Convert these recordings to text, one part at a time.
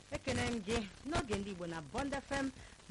ekene m gị n'oge ndị igbo na bond fm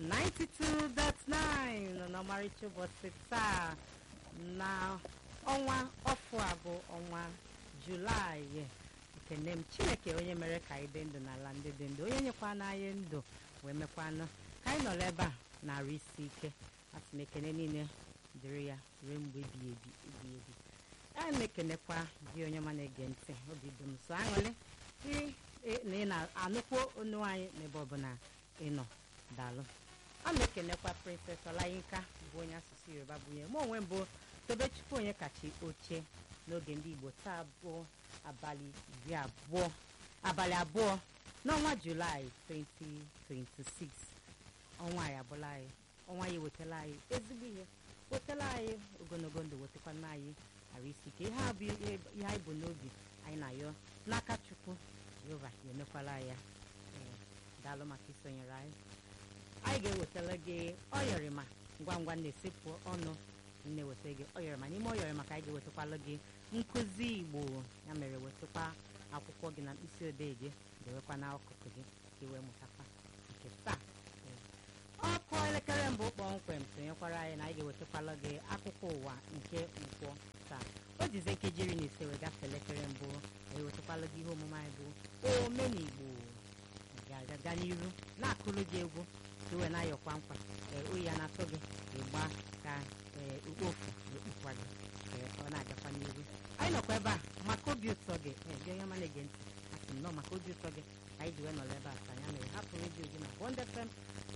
92.9 nọ n'ọmarịcha ụbọchị taa na ọnwa ọfụ a bụ ọnwa julaị ekene m chineke onye mere ka anyị dị ndụ n'ala ndị dị ndụ onye nyekwana anyị ndụ wee mekwanụ ka anyị nọrọ ebe a na-arụ isi ike asị m ekene niile dịrị ya ruo mgbe ebighị ebi ebighị ebi a na-ekenekwa gị onye ọma na-ege ntị obi dị m so aṅụrị na ị na-anụkwu onu anyị n'ebe ọbụla ị nọ daalụ a na-ekenekwa princess ọlayinka bụ onye asụsụ yoruba bụ onye mụ onwe mbụ tobechukwu onye kachi oche n'oge ndị igbo taa bụ abalị iri abụọ abalị abụọ n'ọnwa julaị 2026 ọnwa anyị abụla anyị ọnwa ya ewetala anyị ezigbo ihe wetala anyị ogologo ndụ wetakwana anyị arụ isi ike ihe a bụ ihe anyị bụ n'obi anyị na-ayọ n'aka chukwu jehova ya emekwala ya daalụ maka isonyere anyị anyị ga-ewetara gị ọyọrịma ngwa ngwa na-esepụ ọnụ na-eweta gị ọyọrịma n'ime ọyọrịma ka anyị ga-ewetakwala gị nkụzi igbo ya mere wetakwa akwụkwọ gị na mkpịsị odee gị dewekwa n'akụkụ gị ka ị wee mụtakwa nke taa ọkụ elekere mbụ kpọmkwem sonyekwara anyị na anyị ga-ewetakwala gị akụkọ ụwa nke nkwọ taa o jize nkeji iri na ise wee gafee elekere mbụ ewetakwala gị ihe omume anyị bụ omenigbo ga-aga n'iru na-akụrụ gị egwu ka iwe na-ayọkwa nkwa oyi ya na-atụ gị ịgba ka ukpofu ekpukwa gị ọ na-agakwa n'iru anyị nọkwa ebe a maka obi ụtọ gị gị onye ọma na-ege ntị asị m nọ maka obi ụtọ gị ka anyị ji wee nọrọ ebe a ka ya mere hapụ redio gị na Bond FM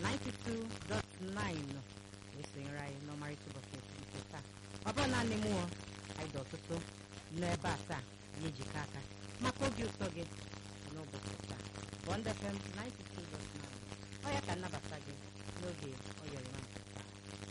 92.9 wee sonyere anyị n'ọmarịcha ụbọchị nke taa ọ bụrụ naanị mụọ anyị dị ọtụtụ n'ebe a taa ya ejikọ aka maka obi ụtọ gị n'ụbọchị taa Bond FM 92.9 ọ ya ka nnabata gị